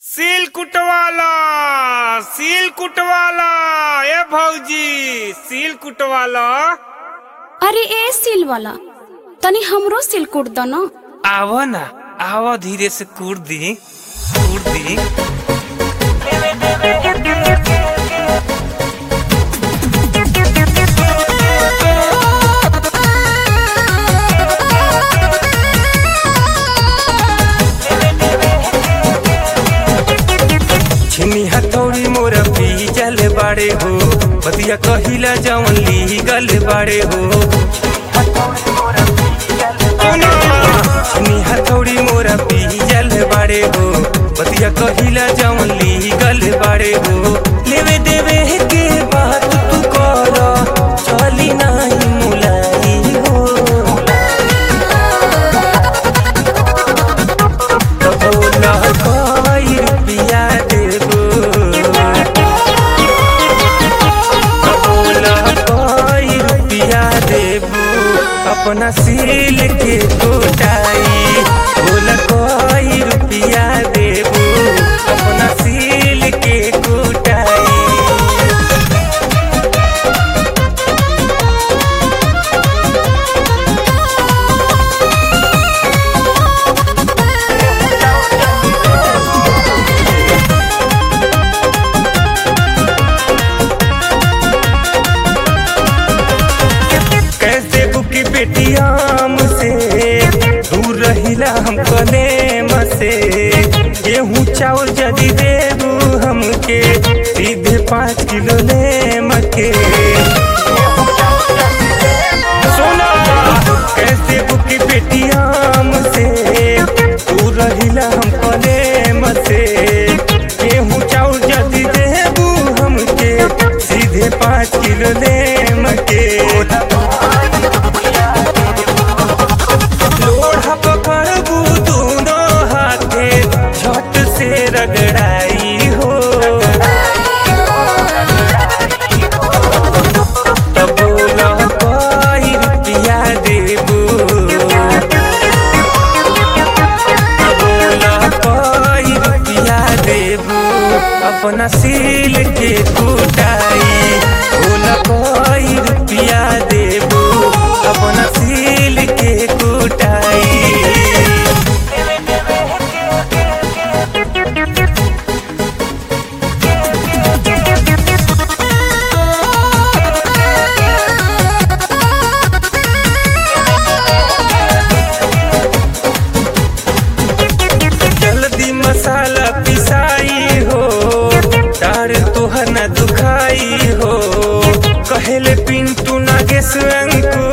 सील कुटवाला सील कुटवाला ए भौजी सील कुटवाला अरे ए सिल वाला तनी हमरो सिल कूट दो न आव ना आव धीरे से कूट दी कूट दी छिनी हथौड़ी मोर पीजल बाड़े हो बतिया कहिला जवन लीगल बाड़े हो छिनी हथौड़ी मोर पीजल बाड़े हो बतिया कहिला जवन लीगल बाड़े हो लेवे देवे के बात तू कर चली नाही मुलाई हो बोला कोई रुपया देबो बोला कोई रुपया देबो अपना सील के कोटाई बोला कोई रुपया देबो अपना सील के कोटाई कैसे बुकी पेटियाम से दूर रहिला हम कलेम से गेहूँ चावल जदी देबू हमके सीधे पाँच किलो लेम के सोना कैसे बुकी पेटियाम से दूर रहिला हम कलेम से गेहूँ चावल जदी देबू हमके सीधे पाँच किलो लेम के लोढ़ा पकड़बू दोनों हाथे झट से रगड़ाई हो तब बोला कोई रुपया देबू तब बोला कोई रुपया देबू अपना सील के कुटाई बोला कोई रुपया देबू अपना सील के कुटाई जल्दी मसाला पिसाई हो डार तोहर न दुखाई हो कहेले पिंटू नागेश अंकुर